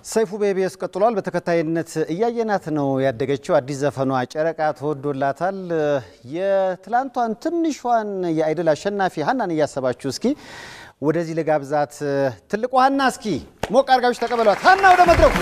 ሰይፉ በኢቢኤስ ቀጥሏል። በተከታይነት እያየናት ነው ያደገችው። አዲስ ዘፈኗ ጨረቃ ተወዶላታል። የትላንቷን ትንሿን የአይድል አሸናፊ ሀናን እያሰባችሁ እስኪ ወደዚህ ልጋብዛት። ትልቁ ሀና እስኪ ሞቅ አድርጋችሁ ተቀበሏት። ሀና ወደ መድረኩ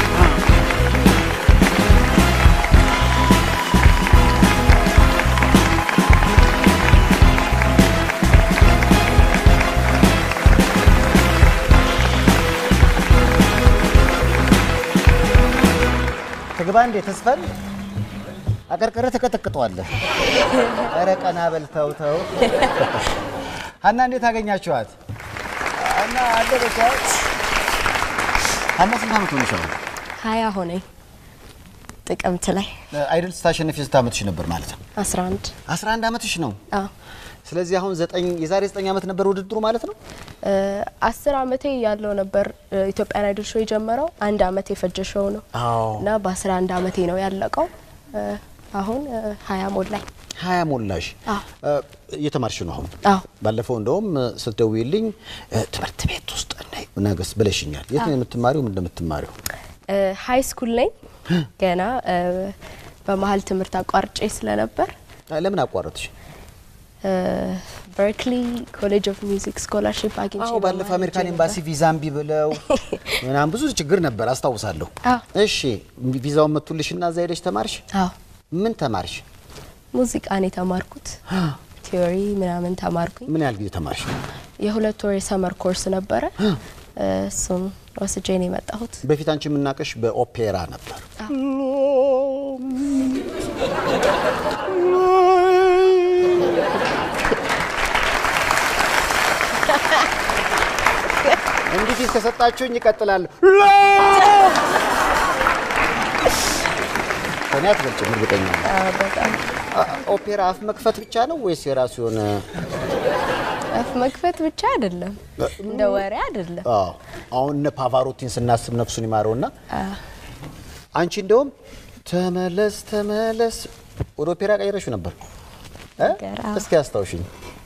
ትግባ እንዴ ተስፈን አቀርቅረ ተቀጠቅጠዋለህ። ኧረ ቀና በል ተው ተው። ሀና እንዴት አገኛችኋት? ሀና አለበቻት። ሀና ስንት ዓመት ሆነሻል? ሀያ ሆነኝ ጥቅምት ላይ አይድል ስታሸንፊ ስንት ዓመትሽ ነበር ማለት ነው? 11 11 ዓመትሽ ነው። አዎ ስለዚህ አሁን ዘጠኝ የዛሬ ዘጠኝ ዓመት ነበር ውድድሩ ማለት ነው። አስር አመቴ ያለው ነበር ኢትዮጵያን አይድል ሾው የጀመረው አንድ አመት የፈጀ ሾው ነው አዎ እና በአስራ አንድ አመቴ ነው ያለቀው። አሁን ሀያ ሞላኝ። ሀያ ሞላሽ። አዎ። እየተማርሽ ነው አሁን? አዎ ባለፈው እንደውም ስትደውይልኝ ትምህርት ቤት ውስጥ ነይ ነገስ ብለሽኛል። የት ነው የምትማሪው? ምን እንደምትማሪው? ሀይ ስኩል ነኝ ገና በመሀል ትምህርት አቋርጬ ስለነበር ለምን አቋረጥሽ? በርክሊ ኮሌጅ ኦፍ ሚውዚክ ስኮላርሽፕ አግኝቼ አዎ ባለፈው በመሀል አሜሪካን ሄጄ ኤምባሲ ቪዛ እምቢ ብለው ምናምን ብዙ ችግር ነበር አስታውሳለሁ። አዎ። እሺ ቪዛውን መቱልሽና እዛ ሄደሽ ተማርሽ? አዎ ምን ተማርሽ? ሙዚቃን የተማርኩት ቲዮሪ ምናምን ተማርኩኝ። ምን ያህል ጊዜ ተማርሽ? የሁለት ወር የሰመር ኮርስ ነበረ። እሱም ወስጄ ነው የመጣሁት። በፊት አንቺ የምናውቅሽ በኦፔራ ነበር። እንዲህ ፊት ከሰጣችሁኝ ይቀጥላል። ከኔ አትበልጭም፣ እርግጠኛ ነኝ። አዎ፣ በጣም አ- ኦፔራ አፍ መክፈት ብቻ ነው ወይስ የራሱ የሆነ አፍ መክፈት ብቻ አይደለም፣ እንደ ወሬ አይደለም። አዎ አሁን እነ ፓቫሮቲን ስናስብ ነፍሱን ይማረውና አዎ። አንቺ እንደውም ተመለስ ተመለስ ወደ ኦፔራ ቀይረሽው ነበር እ? ነገር፣ አዎ። እስኪ አስታውሽኝ።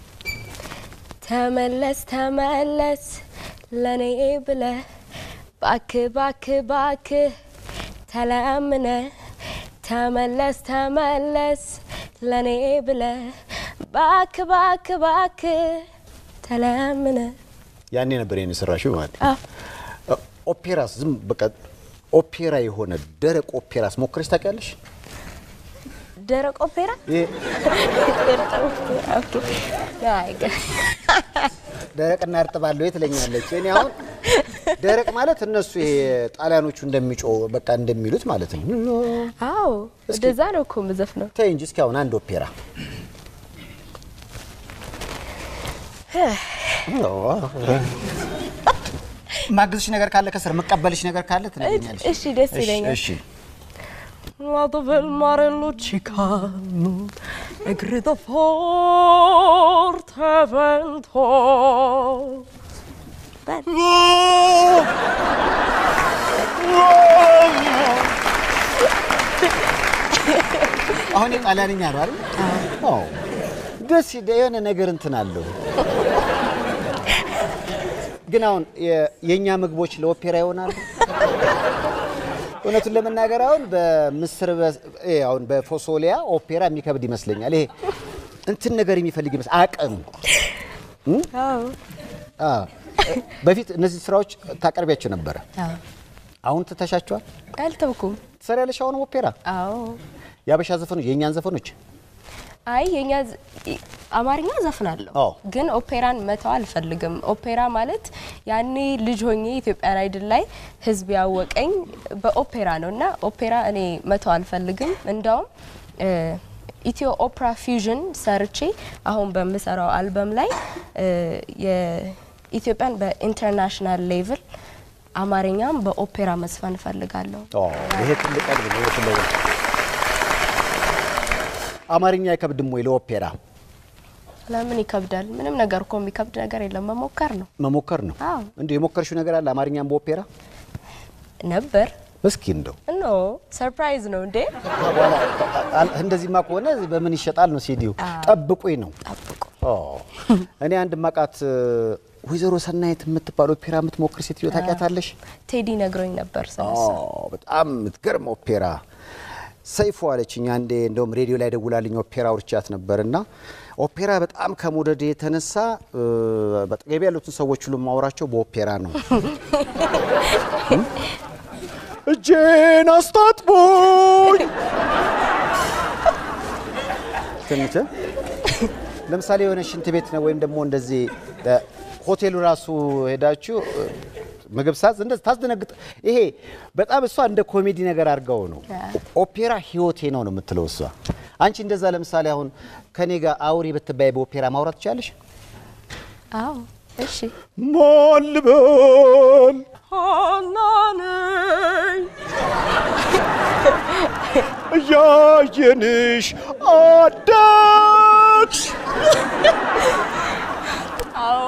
ተመለስ ተመለስ ለኔ ብለ ባክ ባክ ባክ ተለምነ ተመለስ ተመለስ ለኔ ብለ ባክ ባክ ባክ ተለምነ ያኔ ነበር ይሄን የሰራሽው ማለት ነው። አዎ እ፣ ኦፔራስ ዝም በቃ ኦፔራ የሆነ ደረቅ ኦፔራስ ሞክረሽ ታውቂያለሽ? ደረቅ ኦፔራ ይሄ አይ፣ ደረቅና እርጥብ አለው የት ትለኛለች። እኔ አሁን ደረቅ ማለት እነሱ ይሄ ጣሊያኖቹ እንደሚጮ በቃ እንደሚሉት ማለት ነው። አዎ እንደዛ ነው እኮ የምዘፍነው። ተይ እንጂ እስኪ አሁን አንድ ኦፔራ ማግዝሽ ነገር ካለ ከስር መቀበልሽ ነገር ካለ ትነግሪኛለሽ። እሺ፣ ደስ ይለኛል። እሺ Lato del mare luccicano e grida forte vento. አሁን የጣሊያንኛ ነው አይደል? አዎ። ደስ ይደ የሆነ ነገር እንትን አለው። ግን አሁን የ- የእኛ ምግቦች ለኦፔራ ይሆናሉ። እውነቱን ለመናገር አሁን በምስር በ- ይሄ አሁን በፎሶሊያ ኦፔራ የሚከብድ ይመስለኛል። ይሄ እንትን ነገር የሚፈልግ ይመስል አቅም አዎ አ፣ በፊት እነዚህ ስራዎች ታቀርቢያቸው ነበረ። አዎ አሁን ትተሻቸዋል። አልተውኩም። ትሰሪያለሽ አሁን ኦፔራ፣ አዎ የአበሻ ዘፈኖች፣ የእኛን ዘፈኖች አይ የኛ ዝ- አማርኛ ዘፍናለሁ አዎ። ግን ኦፔራን መተው አልፈልግም። ኦፔራ ማለት ያኔ ልጅ ሆኜ ኢትዮጵያን አይድል ላይ ህዝብ ያወቀኝ በኦፔራ ነው እና ኦፔራ እኔ መተው አልፈልግም። እንዳውም እ፣ ኢትዮ ኦፕራ ፊውዥን ሰርቼ አሁን በምሰራው አልበም ላይ እ፣ የኢትዮጵያን በኢንተርናሽናል ሌቭል አማርኛም በኦፔራ መስፈን እፈልጋለሁ። ኦ፣ ይሄ ትልቅ ቀልብ ነው። ይሄ ትልቅ አማርኛ አይከብድም ወይ ለኦፔራ? ለምን ይከብዳል? ምንም ነገር እኮ የሚከብድ ነገር የለም። መሞከር ነው መሞከር ነው። አዎ። እንዴ የሞከርሽው ነገር አለ አማርኛም በኦፔራ? ነበር እስኪ እንደው ኖ ሰርፕራይዝ ነው እንዴ? በኋላ አል- እንደዚህማ ከሆነ በምን ይሸጣል ነው ሲዲው? አዎ። ጠብቁኝ ነው። ጠብቁ። ኦ፣ እኔ አንድ ማቃት ወይዘሮ ሰናይት የምትባል ኦፔራ የምትሞክር ሴትዮ ታውቂያታለሽ? ቴዲ ነግሮኝ ነበር ስለሱ። አዎ፣ በጣም የምትገርም ኦፔራ ሰይፉ አለችኝ አንዴ። እንደውም ሬዲዮ ላይ ደውላልኝ ኦፔራ ውርቻት ነበር እና ኦፔራ በጣም ከመውደድ የተነሳ እ፣ በጠገቤ ያሉትን ሰዎች ሁሉ ማውራቸው በኦፔራ ነው። እጄን አስታጥቦኝ ትንሽ ለምሳሌ የሆነ ሽንት ቤት ነው ወይም ደግሞ እንደዚህ እ፣ ሆቴሉ ራሱ ሄዳችሁ እ፣ ምግብ ሳዝ እንደዚህ ታስደነግጥ። ይሄ በጣም እሷ እንደ ኮሜዲ ነገር አድርገው ነው። ኦፔራ ህይወቴ ነው ነው የምትለው እሷ። አንቺ እንደዛ ለምሳሌ አሁን ከኔ ጋር አውሪ ብትባይ በኦፔራ ማውራት ትችላለሽ? አዎ እሺ። ማን ልበል ሀና ነኝ። እያየንሽ አደግሽ አዎ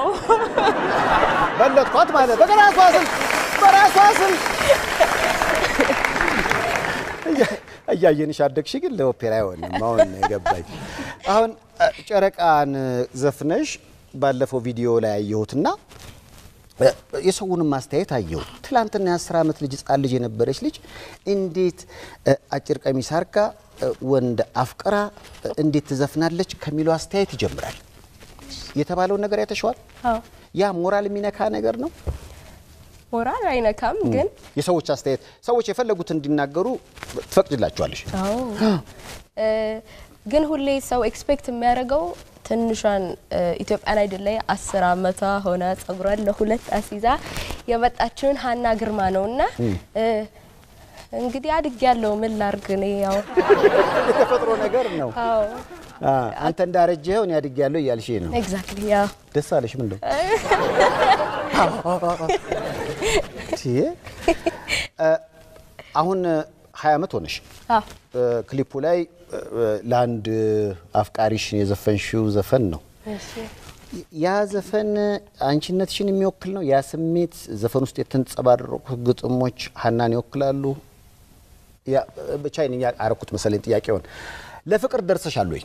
በለጥኳት ማለት በራሷ ስልክ በራሷ ስልክ እያ- እያየንሽ አደግሽ ግን ለኦፔራ አይሆንም። አሁን ነው የገባኝ። አሁን እ፣ ጨረቃን ዘፍነሽ ባለፈው ቪዲዮ ላይ አየሁትና እ፣ የሰውንም ማስተያየት አየሁ። ትላንትና የአስር ዓመት ልጅ ህጻን ልጅ የነበረች ልጅ እንዴት እ፣ አጭር ቀሚስ አርጋ እ፣ ወንድ አፍቅራ እ፣ እንዴት ትዘፍናለች ከሚለው አስተያየት ይጀምራል። የተባለውን ነገር ያተሸዋል። አዎ ያ ሞራል የሚነካ ነገር ነው። ሞራል አይነካም ግን የሰዎች አስተያየት ሰዎች የፈለጉት እንዲናገሩ ትፈቅድላቸዋለሽ። አዎ እ፣ ግን ሁሌ ሰው ኤክስፔክት የሚያደርገው ትንሿን እ፣ ኢትዮጵያን አይድል ላይ አስር አመቷ ሆና ጸጉሯን ለሁለት አስይዛ የመጣችውን ሀና ግርማ ነው እና እ፣ እንግዲህ አድግ ያለው ምን ላርግ እኔ ያው የተፈጥሮ ነገር ነው። አዎ አ፣ አንተ እንዳረጀኸው እኔ አድጌያለሁ እያልሽ ነው። ኤግዛክትሊ ያው ደስ አለሽ? ምን ነው አሁን ሀያ ዓመት ሆነሽ አዎ እ፣ ክሊፑ ላይ እ፣ ለአንድ አፍቃሪሽ የዘፈንሽው ዘፈን ነው። እሺ ያ ዘፈን አንቺነትሽን የሚወክል ነው። ያ ስሜት ዘፈን ውስጥ የተንጸባረቁ ግጥሞች ሀናን ይወክላሉ። ያ ብቻ እኔ አረኩት መሰለኝ ጥያቄውን። ለፍቅር ደርሰሻል ወይ?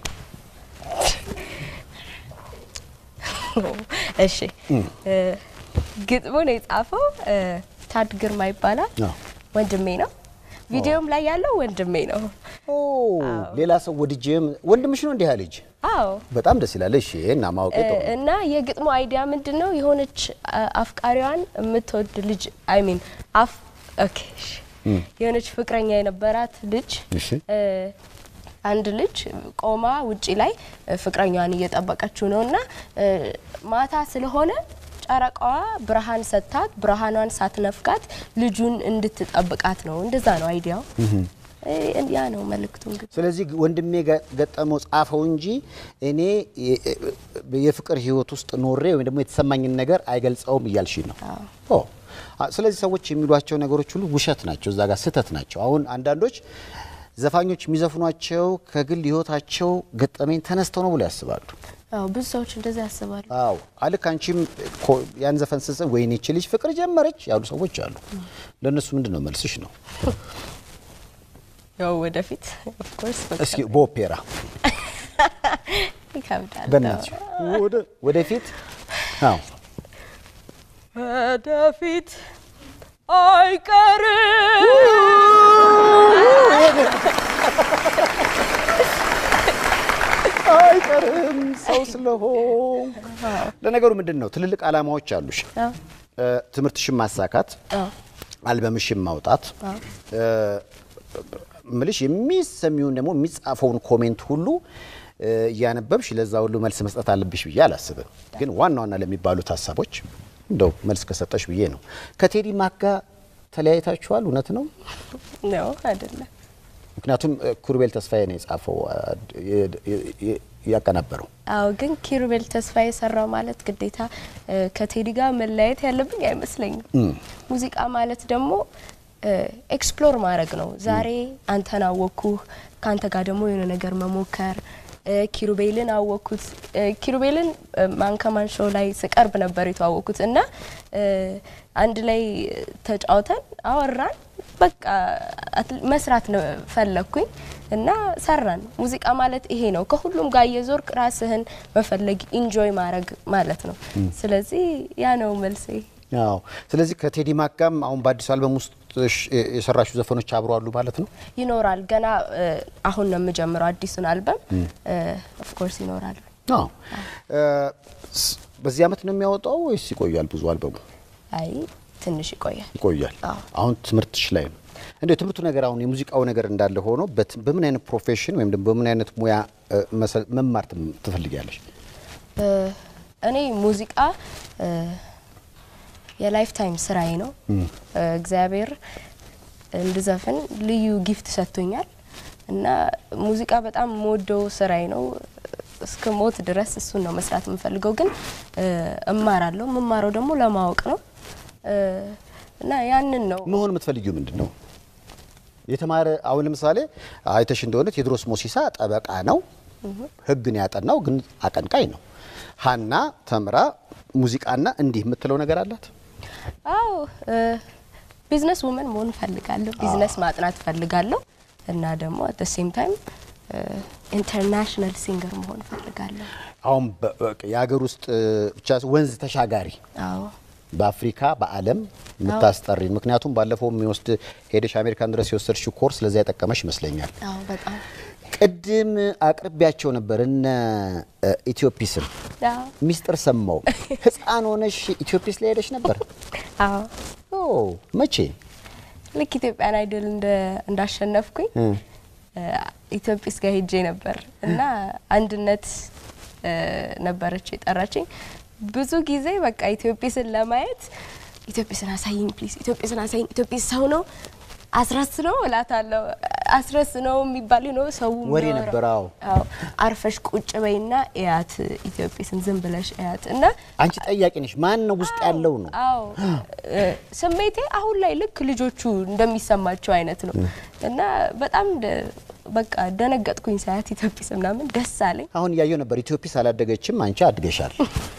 እሺ እ፣ ግጥሙን የጻፈው እ፣ ታድ ግርማ ይባላል አዎ። ወንድሜ ነው ቪዲዮም ላይ ያለው ወንድሜ ነው ኦ ሌላ ሰው ወድጄም ወንድምሽ ነው እንዲህ ልጅ አዎ በጣም ደስ ይላል። እሺ እና ማወቅ ጥሩ ነው። እና የግጥሙ አይዲያ ምንድን ነው? የሆነች አ- አፍቃሪዋን የምትወድ ልጅ አይ ሚን አፍ ኦኬ እሺ። የሆነች ፍቅረኛ የነበራት ልጅ እሺ እ፣ አንድ ልጅ ቆማ ውጪ ላይ እ፣ ፍቅረኛዋን እየጠበቀችው ነው እና እ፣ ማታ ስለሆነ ጨረቃዋ ብርሃን ሰጥታት ብርሃኗን ሳትነፍጋት ልጁን እንድትጠብቃት ነው። እንደዛ ነው አይዲያው። እ፣ ያ ነው መልእክቱ እንግዲህ ስለዚህ ወንድሜ ገ- ገጠመው ጻፈው እንጂ እኔ የ- የፍቅር ህይወት ውስጥ ኖሬ ወይም ደግሞ የተሰማኝን ነገር አይገልጸውም እያልሽ ነው። ኦ አ- ስለዚህ ሰዎች የሚሏቸው ነገሮች ሁሉ ውሸት ናቸው፣ እዛ ጋር ስህተት ናቸው። አሁን አንዳንዶች ዘፋኞች የሚዘፍኗቸው ከግል ህይወታቸው ገጠመኝ ተነስተው ነው ብሎ ያስባሉ። አዎ ብዙ ሰዎች እንደዛ ያስባሉ። አዎ አልክ አንቺም ኮ- ያን ዘፈን ስጽፍ ወይኔ ይህች ልጅ ፍቅር ጀመረች ያሉ ሰዎች አሉ። ለእነሱ ምንድን ነው መልስሽ ነው? ያው ወደፊት ኦፍ ኮርስ እስኪ በኦፔራ ይከብዳል። በእናትሽ ወደ- ወደፊት አዎ ወደፊት አይቀርም አይቀርም ሰው ስለሆን። ለነገሩ ምንድን ነው ትልልቅ ዓላማዎች አሉሽ። አዎ። እ፣ ትምህርትሽን ማሳካት፣ አዎ። አልበምሽን ማውጣት እ፣ ምልሽ የሚሰሚውን ደግሞ የሚጻፈውን ኮሜንት ሁሉ እ፣ እያነበብሽ ለዛ ሁሉ መልስ መስጠት አለብሽ ብዬ አላስብም። ግን ዋና ዋና ለሚባሉት ሀሳቦች እንደው መልስ ከሰጠሽ ብዬ ነው። ከቴዲ ማክ ጋር ተለያይታችኋል? እውነት ነው? ነው አይደለም? ምክንያቱም እ፣ ኩሩቤል ተስፋዬ ነው የጻፈው አ፣ የ- የ- የ- ያቀናበረው አዎ። ግን ኪሩቤል ተስፋ የሰራው ማለት ግዴታ እ፣ ከቴዲ ጋር መለያየት ያለብኝ አይመስለኝም። ሙዚቃ ማለት ደግሞ ኤክስፕሎር ማድረግ ነው። ዛሬ አንተን አወቅኩህ፣ ከአንተ ጋር ደግሞ የሆነ ነገር መሞከር እ፣ ኪሩቤልን አወቅኩት። እ፣ ኪሩቤልን እ፣ ማንከማን ሾው ላይ ስቀርብ ነበር የተዋወቅኩት እና እ፣ አንድ ላይ ተጫውተን አወራን። በቃ አት- መስራት ነው ፈለግኩኝ እና ሰራን። ሙዚቃ ማለት ይሄ ነው። ከሁሉም ጋር እየዞርክ ራስህን መፈለግ ኢንጆይ ማድረግ ማለት ነው። ስለዚህ ያ ነው መልሴ። አዎ። ስለዚህ ከቴዲ ማክ ጋርም አሁን በአዲሱ አልበም ውስጥ ሽ- የሰራሹ ዘፈኖች አብሮ አሉ ማለት ነው። ይኖራል ገና እ፣ አሁን ነው የምጀምረው አዲሱን አልበም ኦፍኮርስ ይኖራል። አዎ። እ፣ ስ- በዚህ አመት ነው የሚያወጣው ወይስ ይቆያል? ብዙ አልበሙ አይ ትንሽ ይቆያል። ይቆያል። አዎ። አሁን ትምህርትሽ ላይ ነው እንደ የትምህርቱ ነገር አሁን የሙዚቃው ነገር እንዳለ ሆኖ በት- በምን አይነት ፕሮፌሽን ወይም ደግሞ በምን አይነት ሙያ እ፣ መሰል- መማር ትም- ትፈልጊያለሽ? እ፣ እኔ ሙዚቃ እ፣ የላይፍ ታይም ስራዬ ነው። እ፣ እግዚአብሔር እንድዘፍን ልዩ ጊፍት ሰጥቶኛል እና ሙዚቃ በጣም የምወደው ስራዬ ነው። እስከ ሞት ድረስ እሱን ነው መስራት የምፈልገው። ግን እ፣ እማራለሁ። የምማረው ደግሞ ለማወቅ ነው እ፣ እና ያንን ነው መሆን የምትፈልጊው ምንድን ነው? የተማረ አሁን ለምሳሌ አይተሽ እንደሆነ ቴዎድሮስ ሞሲሳ ጠበቃ ነው፣ ህግን ያጠናው ግን አቀንቃይ ነው። ሀና ተምራ ሙዚቃና እንዲህ የምትለው ነገር አላት። አዎ ቢዝነስ ውመን መሆን እፈልጋለሁ። ቢዝነስ ማጥናት እፈልጋለሁ እና ደግሞ አት ሴም ታይም ኢንተርናሽናል ሲንገር መሆን እፈልጋለሁ። አሁን በ- በቃ የሀገር ውስጥ እ፣ ብቻ ወንዝ ተሻጋሪ አዎ በአፍሪካ በዓለም የምታስጠሪ ምክንያቱም ባለፈው የሚወስድ ሄደሽ አሜሪካን ድረስ የወሰድሽው ኮርስ ለዛ የጠቀመሽ ይመስለኛል። አዎ በጣም ቅድም አቅርቢያቸው ነበር እነ እ፣ ኢትዮጲስን አዎ ሚስጥር ሰማው። ህፃን ሆነሽ ኢትዮጲስ ላይ ሄደሽ ነበር? አዎ ኦ መቼ? ልክ ኢትዮጵያን አይድል እንደ- እንዳሸነፍኩኝ እ፣ ኢትዮጵስ ጋር ሄጄ ነበር እና አንድነት እ፣ ነበረች የጠራችኝ። ብዙ ጊዜ በቃ ኢትዮጵስን ለማየት ኢትዮጵስን አሳይኝ ፕሊዝ፣ ኢትዮጵስን አሳይኝ፣ ኢትዮጵስ ሰው ነው አስረስ ነው እላታለሁ። አስረስ ነው የሚባል ነው ሰው ወሬ የሚያወራው። ነበር፣ አዎ። አዎ አርፈሽ ቁጭ በይና እያት ኢትዮጵስን ዝም ብለሽ እያት እና አንቺ ጠያቂ ነሽ። ማን ነው ውስጥ ያለው ነው? አዎ እ፣ ስሜቴ አሁን ላይ ልክ ልጆቹ እንደሚሰማቸው አይነት ነው እና በጣም ደ- በቃ ደነገጥኩኝ ሳያት ኢትዮጵስ ምናምን ደስ አለኝ። አሁን እያየው ነበር። ኢትዮጲስ አላደገችም፣ አንቺ አድገሻል።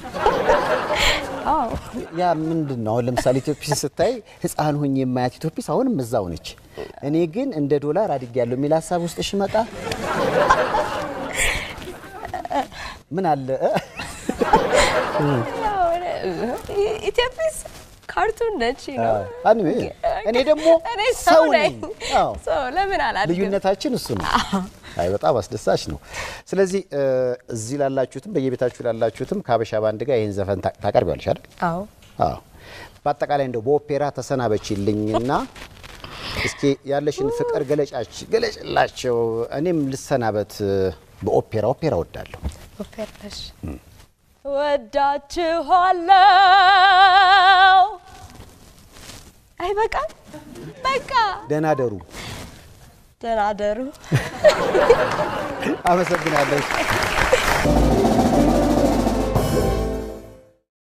አዎ ያ ምንድን ነው? አሁን ለምሳሌ ኢትዮጲስ ስታይ ህፃን ሁኝ የማያት ኢትዮጲስ አሁንም እዛው ነች። እኔ ግን እንደ ዶላር አድጌያለሁ የሚል ሀሳብ ውስጥ ሽመጣ ምን አለ እ? ያው እ- ኢትዮጵስ ካርቱን ነች ነው አዎ። እኔ- እኔ ደግሞ እኔ ሰው ሰው ነኝ። ነኝ። አዎ። ሰው ለምን አላድግም? ልዩነታችን እሱ ነው። አይ በጣም አስደሳች ነው። ስለዚህ እ፣ እዚህ ላላችሁትም በየቤታችሁ ላላችሁትም ከሀበሻ ባንድ ጋር ይህን ዘፈን ታ- ታቀርቢዋለሽ አይደል? አዎ አዎ። በአጠቃላይ እንደው በኦፔራ ተሰናበችልኝና እስኪ ያለሽን ፍቅር ገለጫች ገለጭላቸው። እኔም ልሰናበት በኦፔራ ኦፔራ ወዳለሁ። ኦፔራሽ ወዳችኋለሁ። አይ በቃ በቃ ደህና ደሩ። ደህና ደሩ። አመሰግናለሁ።